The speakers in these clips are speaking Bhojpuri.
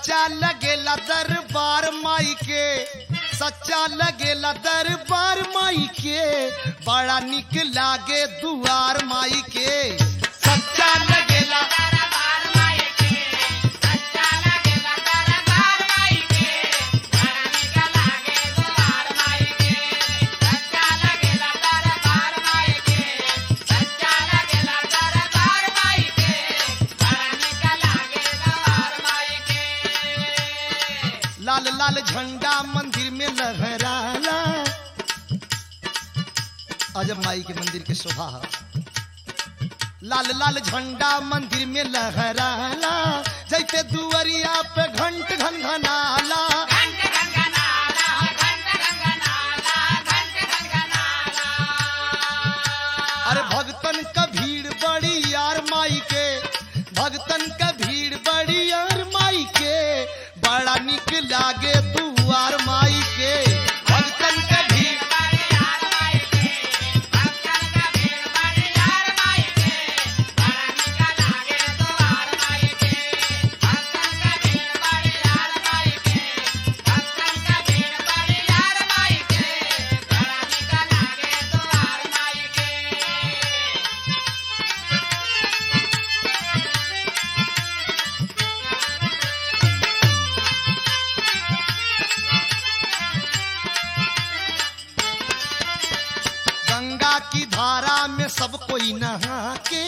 सच्चा लगेला दरबार माई के सच्चा लगेला दरबार माई के बड़ा निक लागे दुआर माई के सच्चा लगेला लाल लाल झंडा मंदिर में लहराला अजब माई के मंदिर के शोभा है लाल लाल झंडा मंदिर में लहराला जैसे दुअरिया पे घंट घन घनाला अरे भगतन का भीड़ बड़ी यार माई के भगतन का भीड़ बड़ी यार माई के बड़ा निक लागे दुआर माई के भगतन का भीड़ गंगा की धारा में सब कोई नहा के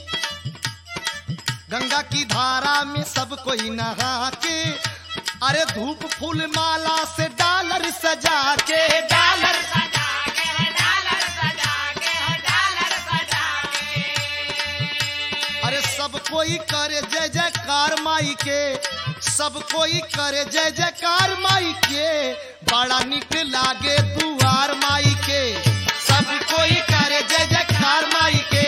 गंगा की धारा में सब कोई नहा के अरे धूप फूल माला से डालर सजा के डालर अरे सब कोई करे जय जयकार माई के सब कोई करे जय जयकार माई के बड़ा निक लागे दुआर माई के सब कोई करे जय जयकार माई के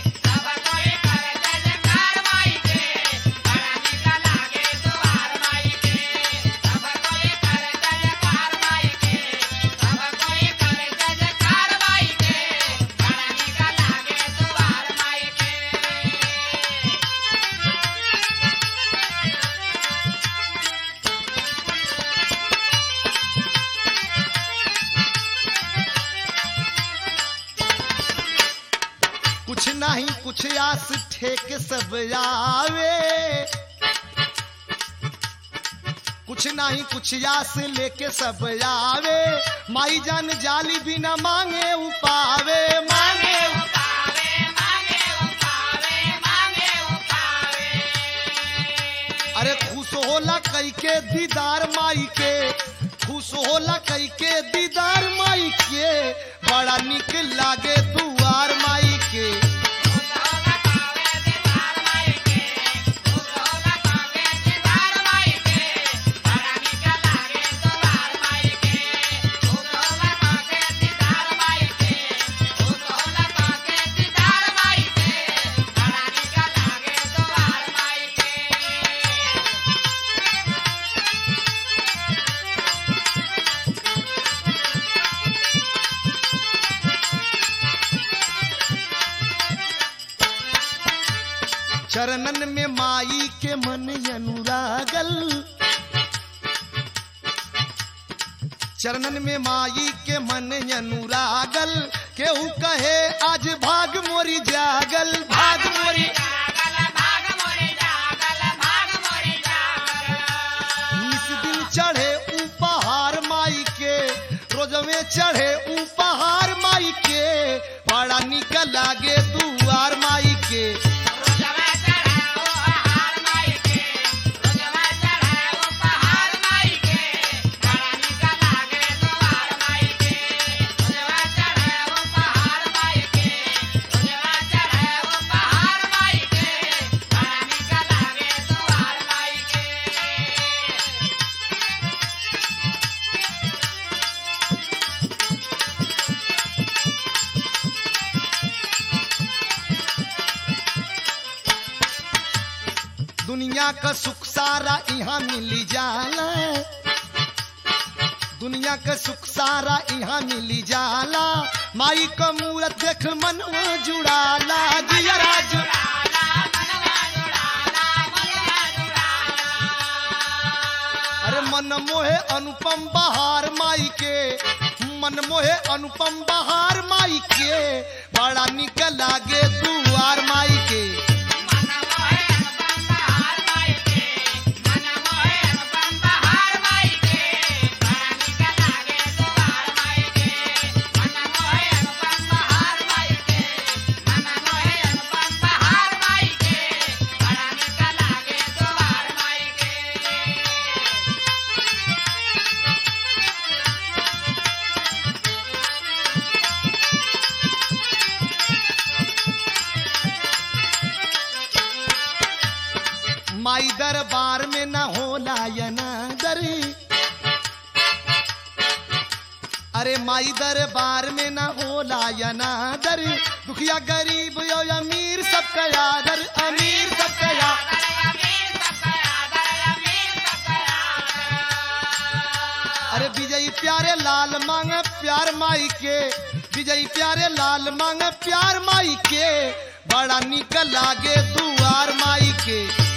कुछ नहीं कुछ आस ठेक सब आवे कुछ नहीं कुछ आस लेके सब आवे माई जान जाली बिना मांगे उपावे मांगे अरे खुश होला कई के दीदार माई के खुश होला कई के दीदार माई के बड़ा निक लागे दुआर माई के चरणन में माई के मन अनुरागल चरणन में माई के मन अनुरागल केहू कहे आज भाग मोरी जागल भाग मोरी निस दिन चढ़े उपहार माई के रोजवे चढ़े उपहार माई के बड़ा निक लागे दुआर माई के दुनिया का सुख सारा यहाँ मिली जाला दुनिया का सुख सारा यहाँ मिली जाला माई का मूरत देख मनवा जुड़ाला जियरा जुड़ा मन मोहे अनुपम बहार माई के मन मोहे अनुपम बहार माई के बड़ा निक लागे दुआर माई के माई दरबार में न होला यनादरी अरे माई दरबार में न होला यनादर दुखिया गरीब यो अमीर सबका यादर अमीर सबका यादर अरे विजयी प्यारे लाल मांग प्यार माई के विजयी प्यारे लाल मांग प्यार माई के बड़ा निक लागे दुआर माई के